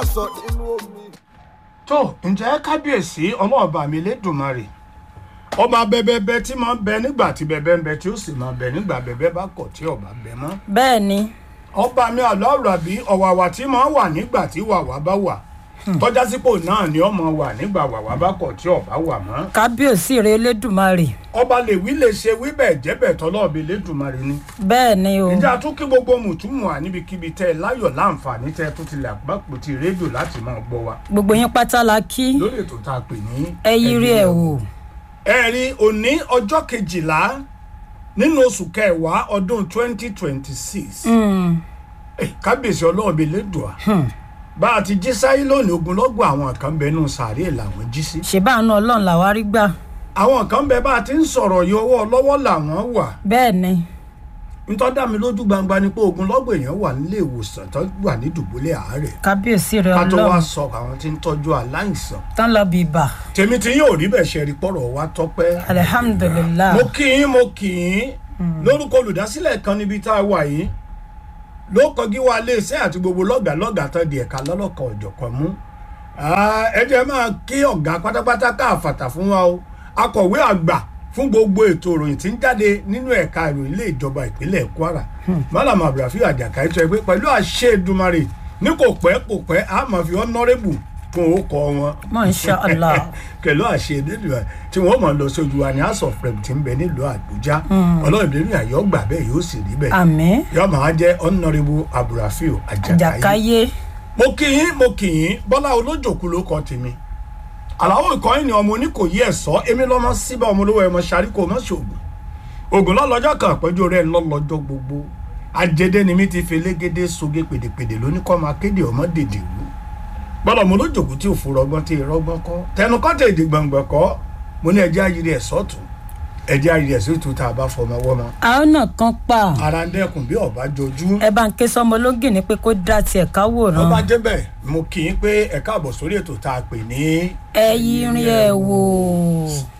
sọ nínú omi. tó ǹjẹ́ kábíyèsí ọlọ́ọ̀bà mi lẹ́dùnmarè ọba bẹbẹbẹ tí máa ń bẹ nígbà tí bẹbẹ ń bẹ tí ó sì máa bẹ nígbà bẹbẹ bá kọ̀ tí ọba bẹ mọ́ bẹ́ẹ̀ ni ọba mi àlọ́ọ̀rọ̀ àbí ọ̀wàwà tí máa ń wà nígbà tí wàwà bá wà tọ́já sípò náà ni ọmọ wà nígbà wàwà bá kọ̀ tí ọba wà mọ́ kábíyèsí rẹ elédùnmarè ọba lè wí lè ṣe wí bẹ́ẹ̀ jẹ́ bẹ́ẹ̀ tọ́lọ́ọ̀bì lẹ́dùnmarè ni bẹ́ẹ̀ ni o ìjà tún kí gbogbo mùtúmù à níbikíbi tẹ́ ẹ láyọ̀ láǹfààní tẹ́ ẹ tún ti lè àgbàpò ti rédíò láti máa gbọ́ wa gbogbo yín pátá la kí lórí ètò tá a pè ní ẹ yiri ẹ wò ẹ̀rí òní ọjọ́ kejìlá nínú oṣù kẹwàá ọdún twenty twenty six kábíyèsí ọlọ́ọ̀bẹ lẹ́dùá bá a ti jí sáyé lónìí ogunlọ́gbọ̀n àwọn kan bẹ nù sàárè làwọn jí sí ṣèbáàánú ọlọ́run làwa rí gbà àwọn kan bẹ bá a ti ń sọ̀rọ̀ yìí ọwọ́ lọ́wọ́ làwọn wà bẹ́ẹ̀ ni nítorí dá mi lójú gbangba ni pé ogunlọ́gbọ̀n èèyàn wà nílé ìwòsàn tó wà ní dùbúlẹ̀ àárẹ̀ kábíyèsí rẹ ká tó wá ọlọ́run sọ àwọn tí ń tọ́jú aláìsàn tán lọ bí ibà tèmi tí yóò rí bẹ̀ ṣe rí pọ̀rọ̀ wá tọ́pẹ́ alihamudulilayi mo kì í mo kì í lórúkọ olùdásílẹ̀ kan níbi tá a wà yìí ló kọjú wa iléeṣẹ́ àti gbogbo lọ́gàá lọ́gàá tán di ẹ̀ka lọ́lọ́kan ọ̀jọ̀kan mú Ah, ẹ jẹ́ máa kí ọ̀gá pátápátá káàfàtà fún wa o akọ̀wé àgbà fún gbogbo ètò ìròyìn tí ń jáde nínú ẹ̀ka ìròyìn ilé ìjọba ìpínlẹ̀ kwara malam abdulrafi àjàká ètò ẹgbẹ́ pẹ̀lú àṣẹ Èdùmàrè ní kò pẹ́ kò pẹ́ a máa fi honourable kún orúkọ wọn Masha Allah. pẹ̀lú àṣẹ Elédùà tí wọ́n mọ̀ lọ sójú wa ní house of rep tí ń bẹ nílùú àbújá ọlọ́run ìdílé àyọ̀ gbà bẹ́ẹ̀ yóò sì rí bẹ́ẹ̀ àmín yóò máa jẹ́ honourable abdulrafi àjàkáyé àjàkáyé mo kì í mo kì í bọ́lá olójòkú ló kọ tèmi àlàó ìkọ́yìn ni ọmọ oníkòyí ẹ̀sọ́ èmi lọ́mọ síbẹ̀ ọmọ olówó ẹ̀mọ ṣàríkò mọ́ ṣoògùn ògùn lọ́lọ́jọ́ kan àpẹ́jọ rẹ̀ lọ́lọ́jọ́ gbogbo ajédé ni mi ti fi elégédé soge pèdèpèdè lóníkọ́ máa kéde ọmọ dèdè wú bọ́lá ọmọ olójòkú tí ò fò rọgbọ́n tí ìrọgbọ́n kọ́ tẹnu kọ́ tẹ̀ èdè gbọ̀ngbọ̀n kọ́ mo ní ẹjẹ́ ayiri ẹ̀sọ́ tù ẹjẹ́ ayiri ẹ̀sọ́ tù tá a bá fọmọ wọ́mọ àwọn náà kan pa ara ń dẹ́kun bí ọ̀bá jojú ẹ bá ń ké sọmọ ológin ní pé kó dá tiẹ̀ wọ́n káwòrán bá débẹ̀ mo kì í pé ẹ̀ka àbọ̀ sórí ètò tá a pè ní ẹ yiri ẹ wò